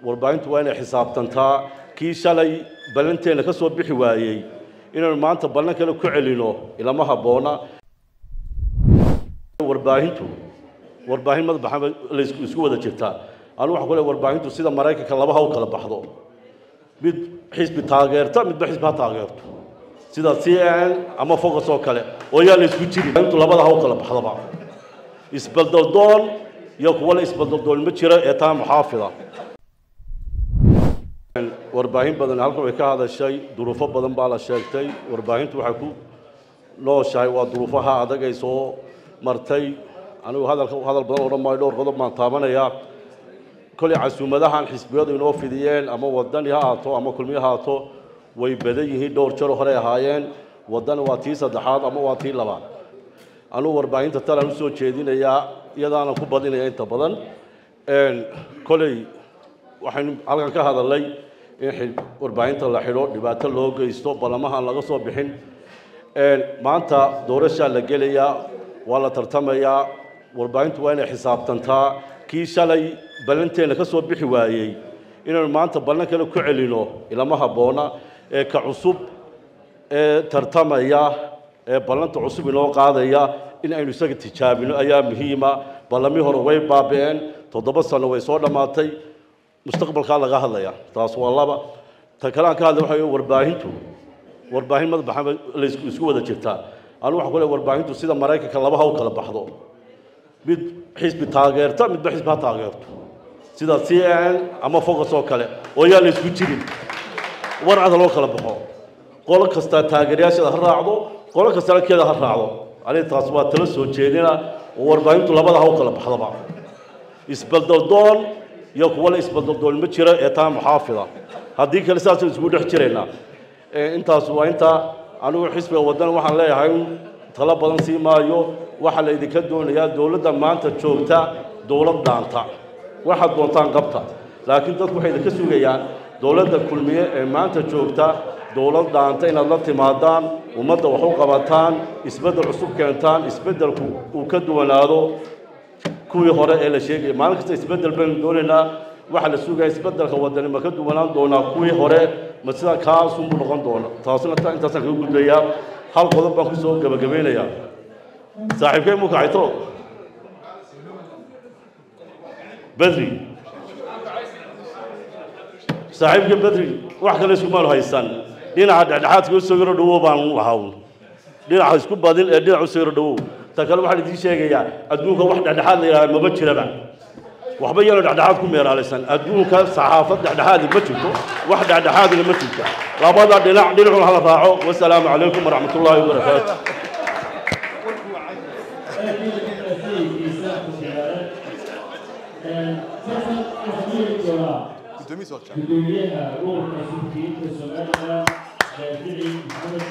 warbaahintu waa inay xisaabtantaa kii shalay ballanteenna ka soo bixi waayey inaynu maanta ballan kale ku celino ilama habboona warbaahintu warbaahin madabaxa la isku wada jirtaa anu waxaan ku leeyahay warbaahintu sida maraykanka laba ha u kala baxdo mid xisbi taageerta midba xisbi ha taageerto sida c n ama focus oo kale oo yaa la isku jirin intu labada ha u kala baxdaba isbaldaldoon iyo kuwa la isbaldaldoon ma jira ee taa muxaafida warbaahin badan halkan way ka hadashay duruufo badan baa la sheegtay warbaahintu waxay ku nooshahay waa duruufaha adag ay soo martay anigu hadalka hadal badan odhan maayo dhowr qodob baan taabanayaa kolay casuumadahan xisbiyadu inoo fidiyeen ama wadani ha ahaato ama kulmiye ha ahaato way badan yihiin dhowr jaro horey ahaayeen wadani waa tii saddexaad ama waa tii labaad anugu warbaahinta talaan usoo jeedinayaa iyadaana ku badinaya inta badan koley waxaynu halkan ka hadalnay in warbaahinta la xidho dhibaato loo geysto ballamahaan laga soo bixin maanta doorashaa la gelayaa waa la tartamayaa warbaahintu waa inay xisaabtantaa kii shalay ballanteenna ka soo bixi waayey inaynu maanta ballan kale ku celino ilama habboona ee ka cusub ee tartamaya ee ballanta cusub inoo qaadaya in aynu isaga tijaabino ayaa muhiima ballamii hore way baabi'een toddoba sano way soo dhammaatay mustaqbalkaa laga hadlaya taas waa laba ta kale aan ka hadlay waxa warbaahintu warbaahin madabaxa la isku wada jirtaa anu waxaan ku leeyahay warbaahintu sida maraykanka laba ha u kala baxdo mid xisbi taageerta midba xisbi ha taageerto sida c n ama focus oo kale oo yaa la isku jirin war cada loo kala baxo qolo kasta taageerayaasheeda ha raacdo qolo kastana keeda ha raacdo aniga taas waa tala soo jeedina oo warbaahintu labada ha u kala baxdaba isbaldaldoon iyo kuwa la isbaldaldoon ma jira ee taa muxaafida haddii kale saasaynu isku dhex jiraynaa intaas waa inta anigu xisbiga waddan waxaan leeyahay talo badan sii maayo waxaa la idinka doonayaa dowladda maanta joogta dowlad dhaanta waxaad doontaan qabta laakiin dadku waxay idinka sugayaan dowladda kulmiye ee maanta joogta dowlad dhaanta inaad la timaadaan ummadda wax u qabataan isbeddel cusub keentaan isbeddelku uu ka duwanaado kuwii hore ee la sheegaya maalin kasta isbeddel baynu doonaynaa waxaa la sugaya isbeddelka wadani ma ka duwanaan doonaa kuwii hore ma sida kaasunbuu noqon doona taasuna intaasaan kaga gudbayaa hal qodob baan kusoo gabagabeynayaa saaxiibkay mu kacayto bedri saaxiibka bedri wax kale iskumaanu haysan dhinaca dhexdhexaadka u soo yaro dhawow baan lahaa dhinaca isku badin ee dhinaca u soo yaro dhawow ta kale waxaan idiin sheegayaa adduunka wax dhexdhexaad la yidhahda maba jiraba waxba yaanu dhexdhexaad ku meeraalaysan adduunka saxaafad dhexdhexaadi ma jirto wax dhexdhexaadina ma jirto labada dhinac dhinacun hala raaco wasalaamu calaykum waraxmat ullaahi wabarakaatu gudoomiyaha gobolka suufiyiinta somalilan shaafici maxamed